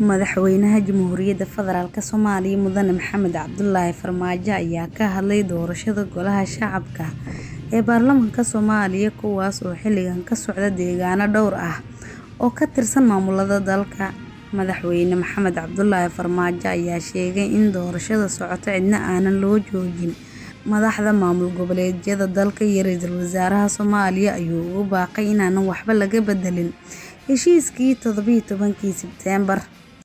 Madaxweynaha Jamhuuriyadda Federaalk Soomaaliya Mudane Maxamed Cabdullaahi Farmaajo ayaa ka hadlay doorashada Golaha Shacabka ee Baarlamaanka Soomaaliya kuwaas oo xilligan ka socda deegaano dhowr ah oo ka tirsan maamulada dalka. Madaxweyne Maxamed Cabdullaahi Farmaajo ayaa sheegay in doorashada socota cidna aanan loo joojin. Madaxda maamul goboleedyada dalka iyo Ra'iisul Wasaaraha Soomaaliya ayuu ugu baaqay inaanan waxba laga bedelin heshiiskii toddoba iyo tobankii Sebteembar.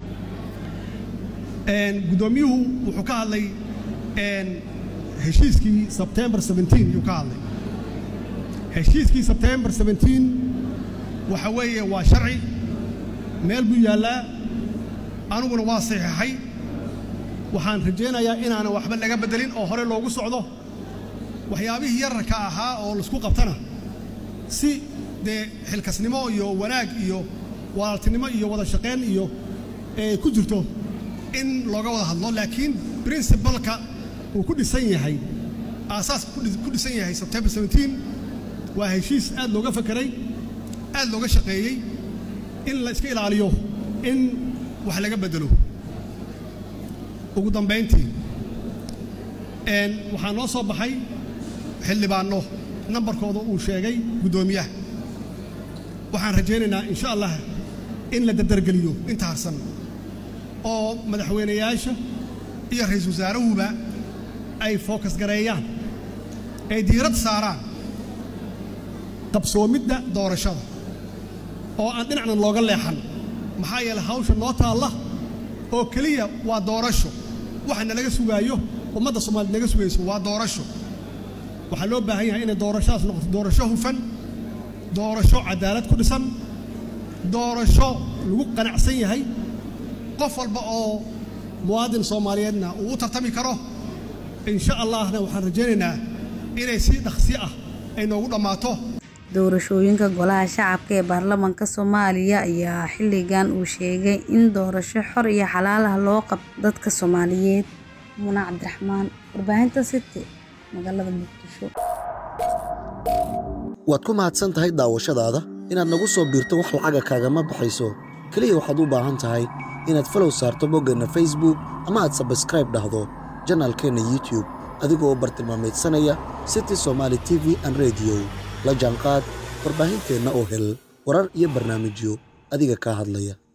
gudoomiyuhu wuxuu ka hadlay heshiiskii September 17 yuu ka hadlay heshiiskii September 17 waxa weeye waa sharci meel buu yaallaa aniguna waa saxiixay waxaan rajaynayaa inaanan waxba laga bedelin oo hore loogu socdo waxyaabihii yararka ahaa oo laisku qabtana si dee xilkasnimo iyo wanaag iyo walaaltinimo iyo wada shaqayn iyo ku jirto in looga wada hadlo laakiin princibalka uu ku dhisan yahay aasaaska ku dhisan yahay September 17 waa heshiis aad looga fakeray aad looga shaqeeyey in la iska ilaaliyo in wax laga bedelo ugu dambayntii waxaa noo soo baxay xildhibaanno nambarkooda uu sheegay guddoomiyaha waxaan rajaynaynaa insha allah in la dardargeliyo inta harsan oo madaxweynayaasha iyo ra'iisul wasaarahuba ay fookas gareeyaan ay diirad saaraan qabsoomidda doorashada oo aan dhinacna looga leexan maxaa yeelay hawsha noo taalla oo keliya waa doorasho waxa nalaga sugaayo ummadda Soomaaliyeed naga sugayso waa doorasho waxaa loo baahan yahay inay doorashadaas noqoto doorasho hufan doorasho cadaalad ku dhisan doorasho lagu qanacsan yahay qof walba oo muwaadin Soomaaliyeedna uu u tartami karo insha Allahna waxaan rajaynaynaa inay si dhaqsi ah ay noogu dhammaato doorashooyinka golaha shacabka ee baarlamaanka Soomaaliya ayaa xilligan uu sheegay in doorasho xor iyo xalaal ah loo qabto dadka Soomaaliyeed Muna Cabdiraxmaan warbaahinta City magaalada Muqdisho waad ku mahadsan tahay daawashadaada inaad nagu soo biirto wax lacaga kaagama baxayso keliya waxaad u baahan tahay inaad falow saarto boggeenna facebook ama aad sabskraib dhahdo janaalkeenna youtube adigoo bartilmaameedsanaya city somaali t v an rediyo la jaanqaad warbaahinteenna oo hel warar iyo barnaamijyo adiga kaa hadlaya